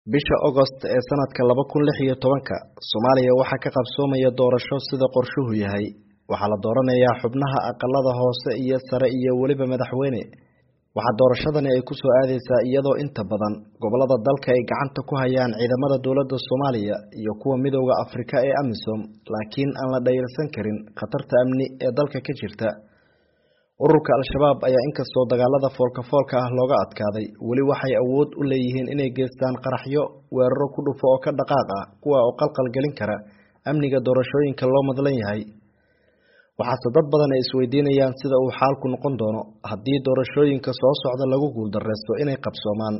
bisha Agost ee sanadka laba kun lix iyo tobanka Soomaaliya waxaa ka qabsoomaya doorasho sida qorshuhu yahay waxaa la dooranayaa xubnaha aqalada hoose iyo sare iyo weliba madaxweyne waxaa doorashadani ay ku soo aadeysaa iyadoo inta badan gobolada dalka ay gacanta ku hayaan ciidamada dowladda Soomaaliya iyo kuwa midowda Afrika ee AMISOM laakiin aan la dhayalsan karin khatarta amni ee dalka ka jirta ururka al-shabaab ayaa inkastoo dagaalada foolka-foolka ah looga adkaaday weli waxay awood u leeyihiin inay geystaan qaraxyo weeraro ku dhufo oo ka dhaqaaq ah kuwa oo qalqal gelin kara amniga doorashooyinka loo madlan yahay waxaase dad badan ay isweydiinayaan sida uu xaalku noqon doono haddii doorashooyinka soo socda lagu guuldareysto inay qabsoomaan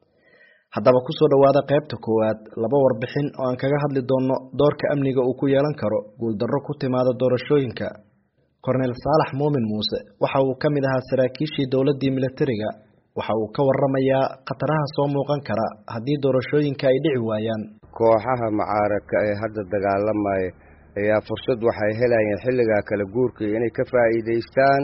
haddaba kusoo dhowaada qaybta koowaad laba warbixin oo aan kaga hadli doono doorka amniga uu ku yeelan karo guuldarro ku timaada doorashooyinka korneyl saalax muumin muuse waxa uu ka mid ahaa saraakiishii dowladdii militariga waxa uu ka waramayaa khataraha soo muuqan kara haddii doorashooyinka ay dhici waayaan kooxaha mucaaradka ee hadda dagaalamaya ayaa fursad waxay helayeen xilligaa kala guurkii inay ka faa'iidaystaan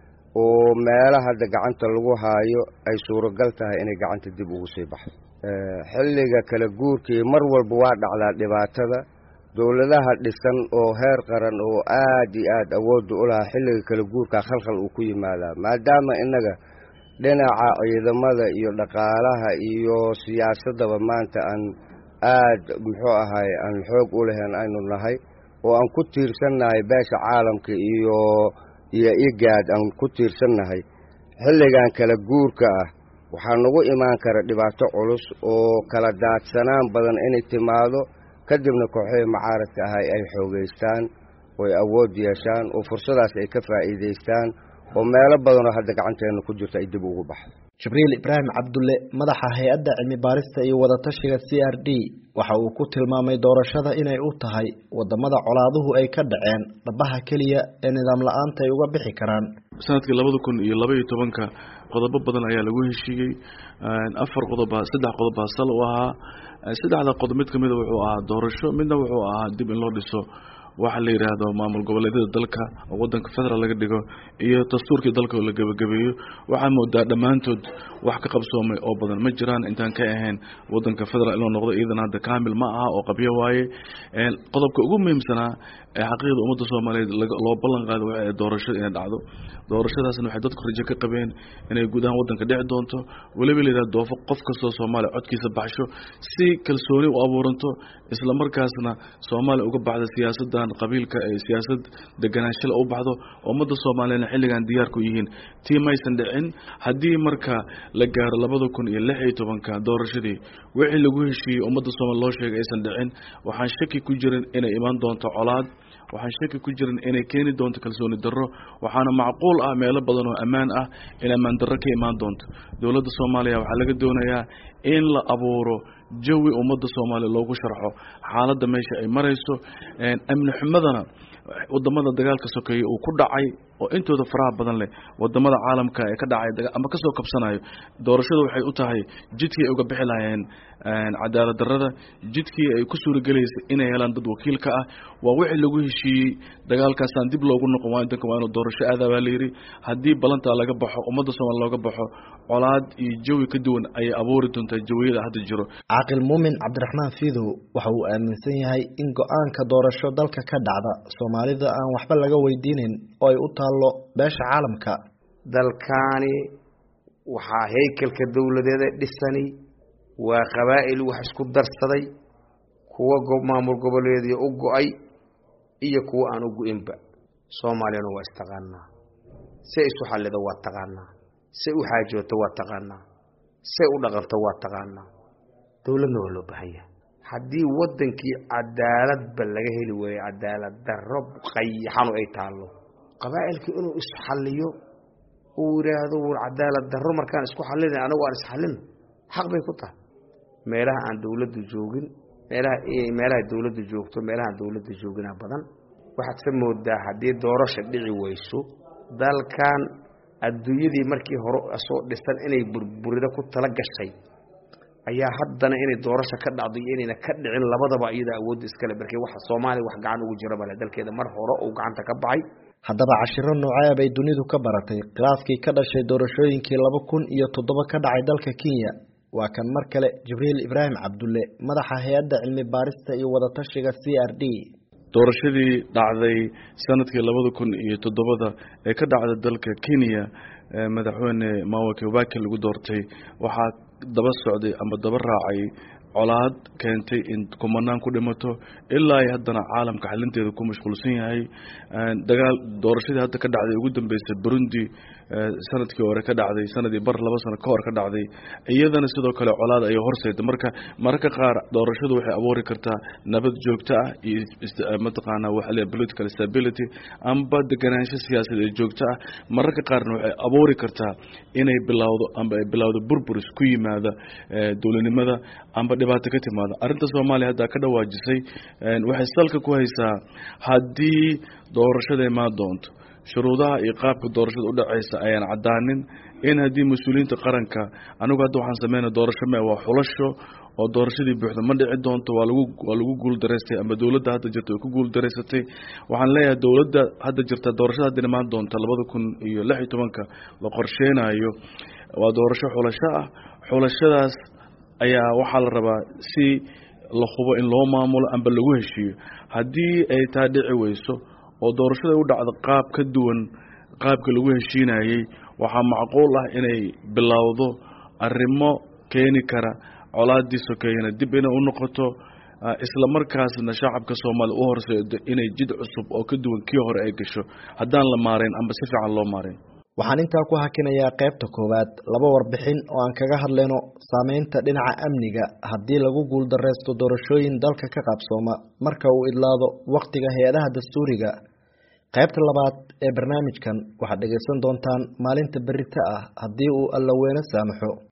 oo meela hadda gacanta lagu haayo ay suuragal tahay inay gacanta dib ugu sii baxdo xilliga kala guurkii mar walba waa dhacdaa dhibaatada dowladaha dhisan oo heer qaran oo aad iyo aad awoodda u lahaa xilliga kala guurkaa khalkhal uu ku yimaadaa maadaama innaga dhinaca ciidamada iyo dhaqaalaha iyo siyaasaddaba maanta aan aad muxuu ahay aan xoog u lahayn aynu nahay oo aan ku tiirsannahay beesha caalamka iyo iyo igaad aan ku tiirsannahay xilligan kala guurka ah waxaa nagu imaan kara dhibaato culus oo kala daadsanaan badan inay timaado kadibna kooxihii mucaaradka ahay ay xoogeystaan oo ay awood yeeshaan oo fursadaas ay ka faa'iidaystaan oo meelo badanoo hadda gacanteenna ku jirto ay dib ugu baxdo jibriil ibraahim cabdulle madaxa hay-adda cilmi baarista iyo wadatashiga c r d waxa uu ku tilmaamay doorashada inay u tahay wadamada colaaduhu ay ka dhaceen dhabaha keliya ee nidaam la-aanta ay uga bixi karaan sanadkii labada kun iyo laba iyo tobanka qodobo badan ayaa lagu heshiiyey afar qodoba saddex qodobaa sal u ahaa saddexda qodob mid kamida wuxuu ahaa doorasho midna wuxuu ahaa dib in loo dhiso waxa la yidhaahdo maamul goboleedyada dalka oo wadanka federal laga dhigo iyo dastuurkii dalka oo la gebagabeeyo waxaa moodaa dhammaantood wax ka qabsoomay oo badan ma jiraan intaan ka ahayn wadanka federal inuu noqdo iidan hadda kaamil ma aha oo qabyo waaye qodobka ugu muhiimsanaa ee xaqiiqda ummadda soomaaliyeed loo ballan qaado waa doorashada inay dhacdo doorashadaasna waxay dadku rajo ka qabeen inay guud ahaan wadanka dhici doonto weliba la yidhahdo doofo qof kastoo soomaaliya codkiisa baxsho si kalsooni u abuuranto isla markaasna soomaaliya uga baxda siyaasadan qabiilka ee siyaasad deganaanshala u baxdo ummadda soomaaliyana xilligan diyaar ku yihiin tii maysan dhicin haddii marka la gaaro labada kun iyo lix iyo tobanka doorashadii wixii lagu heshiiyey ummadda soomaaliya loo sheegay aysan dhicin waxaan shaki ku jirin inay imaan doonto colaad waxaan shaki ku jirin inay keeni doonto kalsooni darro waxaana macquul ah meelo badan oo ammaan ah in ammaan darro ka imaan doonto dowladda soomaaliya waxaa laga doonayaa in la abuuro jawi ummadda soomaaliya loogu sharxo xaaladda meesha ay marayso amni xumadana wadamada dagaalka sokeeye uu ku dhacay oo intooda faraha badan leh wadamada caalamka ee ka dhacay ama kasoo kabsanayo doorashadu waxay u tahay jidkii ay uga bixi lahayeen cadaalad darrada jidkii ay ku suuragelaysay inay helaan dad wakiilka ah waa wixii lagu heshiiyey dagaalkaasaan dib loogu noqon waa danka waa inuu doorasho aadaa baa layidhi haddii balantaa laga baxo ummadda soomaaliya looga baxo colaad iyo jawi ka duwan ayay abuuri doontaa jawiyada hadda jiro caaqil muumin cabdiraxmaan fiidow waxa uu aaminsan yahay in go-aanka doorasho dalka ka dhacda soomaalida aan waxba laga weydiinin oo ay u taallo beesha caalamka dalkaani waxaa haykalka dowladeeda dhisani waa qabaa'il wax isku darsaday kuwa maamul goboleedyo u go-ay iyo kuwa aan u go-inba soomaaliyana waa istaqaanaa say isu xallido waa taqaanaa say u xaajooto waa taqaanaa say u dhaqanto waa taqaanaa dowladna waa loo baahan yahay haddii waddankii cadaaladba laga heli waayo cadaalad darro qayaxanu ay taallo qabaa'ilkii inuu isxalliyo uu yidhaahdo wur cadaalad darro markaan isku xallina anagu aan isxallin xaq bay ku tahay meelaha aan dowladdu joogin meelaha meelaha dowladdu joogto meelahaan dowladda joogina badan waxaad ka moodaa haddii doorasha dhici weyso dalkan adduunyadii markii hore soo dhisan inay burburida ku tala gashay ayaa haddana inay doorasho ka dhacdo iyo inayna ka dhicin labadaba iyada awoodda iskale markii waxa soomaaliya wax gacan ugu jira male dalkeeda mar hore uu gacanta ka baxay haddaba cashiro noocee bay dunidu ka baratay khilaafkii ka dhashay doorashooyinkii laba kun iyo toddoba ka dhacay dalka kenya waa kan mar kale jibriil ibraahim cabdulle madaxa hay-adda cilmi baarista iyo wadatashiga c r d doorashadii dhacday sanadkii labada kun iyo toddobada ee ka dhacda dalka kenya madaxweyne mawa kibaki lagu doortay waxaa daba socday ama daba raacay colaad keentay in kumanaan ku dhimato ilaa ay haddana caalamka xalinteeda ku mashquulsan yahay dagaal doorashadii hadda ka dhacday ugu dambeysay burundi sanadkii hore ka dhacday sanadii bar laba sano ka hor ka dhacday iyadana sidoo kale colaad ayay horseeda marka mararka qaar doorashadu waxay abuuri kartaa nabad joogto ah iyo mataqaana waxa leeyahay political stability amba deganaansho siyaasadeed ee joogto ah mararka qaarna waxay abuuri kartaa inay bilowdo amba ay bilowdo burburis ku yimaada dowladnimada amba dhibaato ka timaada arrinta soomaaliya hadda ka dhawaajisay waxay salka ku haysaa haddii doorashada imaan doonto shuruudaha iyo qaabka doorashada udhaceysa ayaan cadaanin in haddii mas-uuliyiinta qaranka anigu hadda waxaan sameynaa doorasho me waa xulasho oo doorashadii buuxda ma dhici doonto waa lagu waa lagu guuldaraystay ama dowladda hadda jirta way ku guuldaraysatay waxaan leeyahay dowladda hadda jirta doorashada hadda imaan doonta labada kun iyo lix iyo tobanka la qorsheynayo waa doorasho xulasho ah xulashadaas ayaa waxaa la rabaa si la hubo in loo maamulo amba lagu heshiiyo haddii ay taa dhici weyso oo doorashada u dhacdo qaab ka duwan qaabka lagu heshiinayey waxaa macquul ah inay bilowdo arrimo keeni kara colaadii sokeeyana dib inay u noqoto isla markaasna shacabka soomaaliya u horseedo inay jid cusub oo ka duwan kii hore ay gasho haddaan la maarayn amba si fiican loo maarayn waxaan intaa ku hakinayaa qaybta koowaad laba warbixin oo aan kaga hadlayno saameynta dhinaca amniga haddii lagu guuldareysto doorashooyin dalka ka qabsooma marka uu idlaado wakhtiga hay-adaha dastuuriga qaybta labaad ee barnaamijkan waxaad dhegaysan doontaan maalinta berita ah haddii uu allaweyne saamaxo